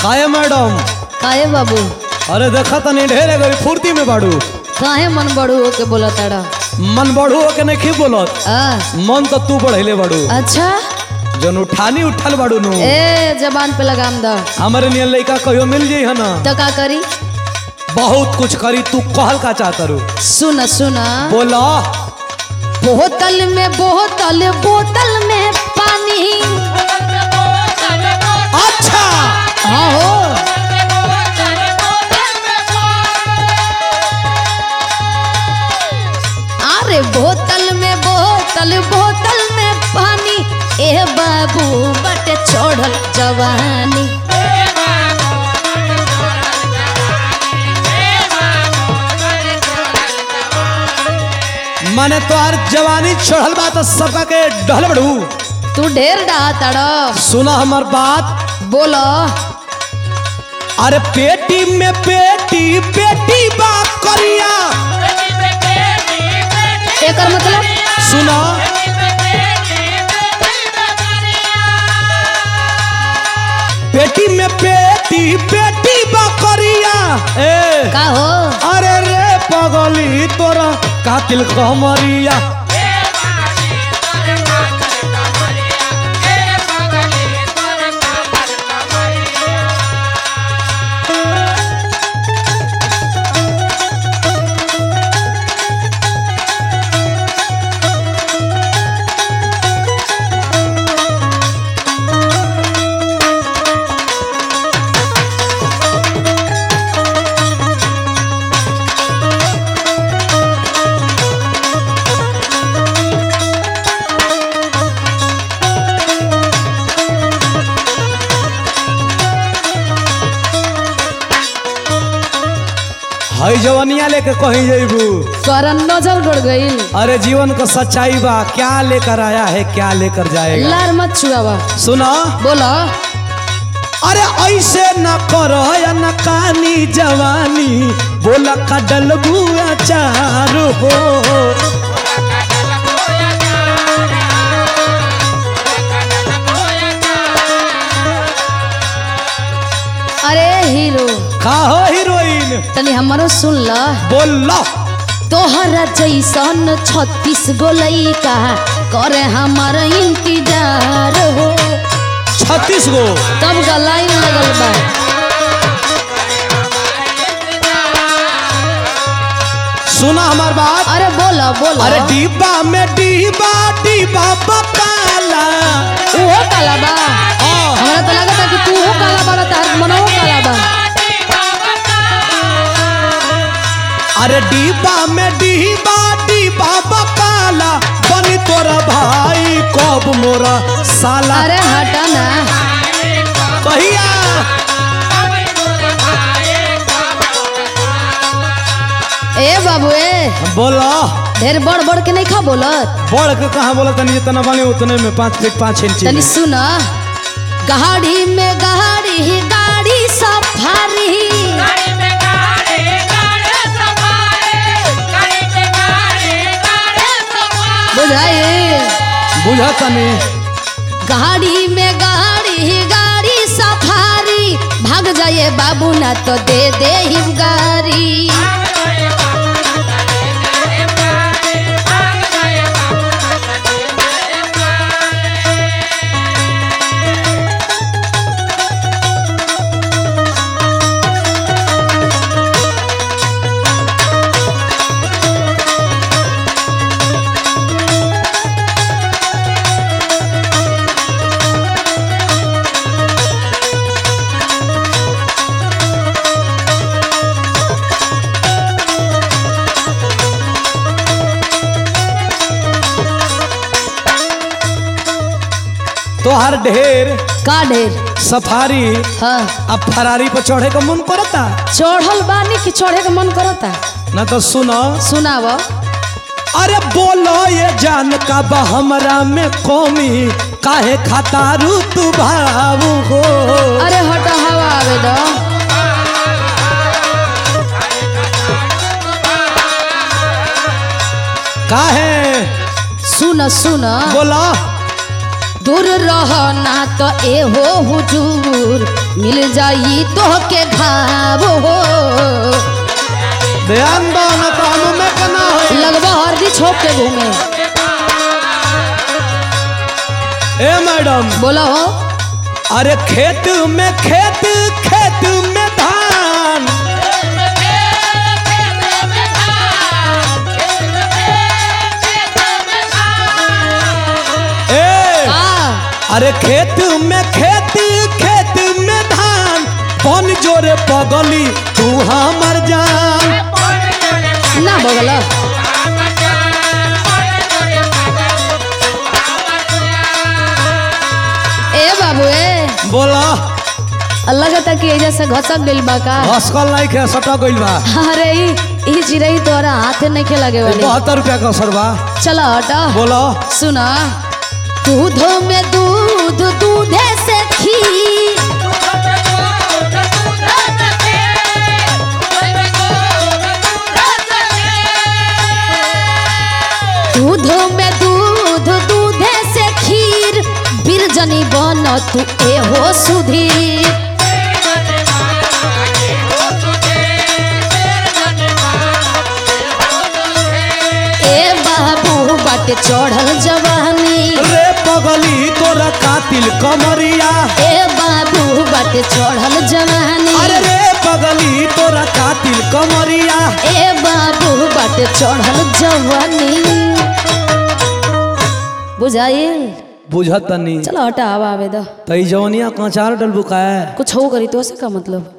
काहे मैडम काहे बाबू अरे देखा तनी ढेरे गरी फुर्ती में बाड़ू काहे मन बड़ू होके बोला ताड़ा मन बढ़ू के नहीं बोलत आ, मन तो तू बढ़ेले बाड़ू अच्छा जन उठानी उठल बाड़ू नु ए जबान पे लगाम द हमारे नियन लड़का कहियो मिल जाई है ना तो का करी बहुत कुछ करी तू कहल का चाहत रू सुन सुन बोला बोतल में बोतल बोतल में पानी अच्छा हाँ हो अरे बोतल में बोतल बोतल में पानी ए बाबू बट छोड़ल जवानी माने तोहार जवानी चढ़ल बा तो सबका के डहल बड़ू तू ढेर डहा ताड़ा सुना हमार बात बोलो अरे पेटी में पेटी पेटी बा करिया एकर मतलब सुना पेटी में पेटी पेटी बा करिया ए का हो अरे रे पगली तोरा कातिल कमरिया हई जवनिया लेके कहीं जइबू करन नजर गड़ गई अरे जीवन को सच्चाई बा क्या लेकर आया है क्या लेकर जाएगा लार मत छुआवा सुना बोलो अरे ऐसे न करो या न कानी जवानी बोला का डलबू अचार हो अरे हीरो का हो हीरोइन तनी हमारो सुन ल बोल लो तोहरा जैसन छत्तीस गो लइका करे हमार इंतजार हो छत्तीस गो तब का लाइन लगल बा सुना हमार बात अरे बोलो बोलो अरे डिब्बा में डिब्बा डिब्बा बकाला उहो काला बा हाँ। हमरा तो लगता कि तू हो काला बा तार मनो काला बा अरे डिब्बा में डिब्बा डिब्बा बकाला बनी तोरा भाई कब मोरा साला अरे हटा ना कहिया ए बाबू ए बोला ढेर बड़ बड़ के नहीं खा बोलत बढ़ के कहाँ बोला तनी जितना बने उतने में पाँच फीट पाँच इंच तनी सुन गाड़ी में गाड़ी गाड़ी सफारी बुझाई बुझा तनी गाड़ी में गाड़ी गाड़ी सफारी भाग जाए बाबू ना तो दे दे हिम गाड़ी तोहर ढेर का ढेर सफारी हाँ अब फरारी पर चढ़े का मन करता चढ़ल बानी कि चढ़े के मन करता ना तो सुनो सुनाव अरे बोलो ये जान का बा हमरा में कौमी काहे खातारू तू भावू हो अरे हट हवा आवे दो काहे सुन सुन बोला दूर रहना तो ए हो हुजूर मिल जाई तो के घाव हो ध्यान दो न तो हम में कना हो लगवा हरदी छोप के घूमे ए मैडम बोला हो अरे खेत में खेत खेत में धान ए का अरे खेत में खेत खेत में धान बन जोरे पगली तू हमर जान ना बगला ए बाबू ए बोला अल्लाह का कि एजा से घसक गइल बा का हसकल नहीं खे सटा गइल बा अरे ई ई चिरई तोरा हाथे नहीं के लगे वाली बहत्तर रुपया का सरबा चलो हटा बोलो सुना दूध में दूध दूधे से खीर दूध में दूध दूधे से खीर बिरजनी बन तू ए हो सुधीर ए बाबू बाटे चढ़ल जवानी रे पगली तोरा कातिल कमरिया ए बाबू बाटे चढ़ल जवानी अरे रे पगली तोरा कातिल कमरिया ए बाबू बाटे चढ़ल जवानी बुझाइल बुझत तनी चलो हटा आवा आवे दो तई जवनिया कचार डल बुकाए कुछ हो करी तो से का मतलब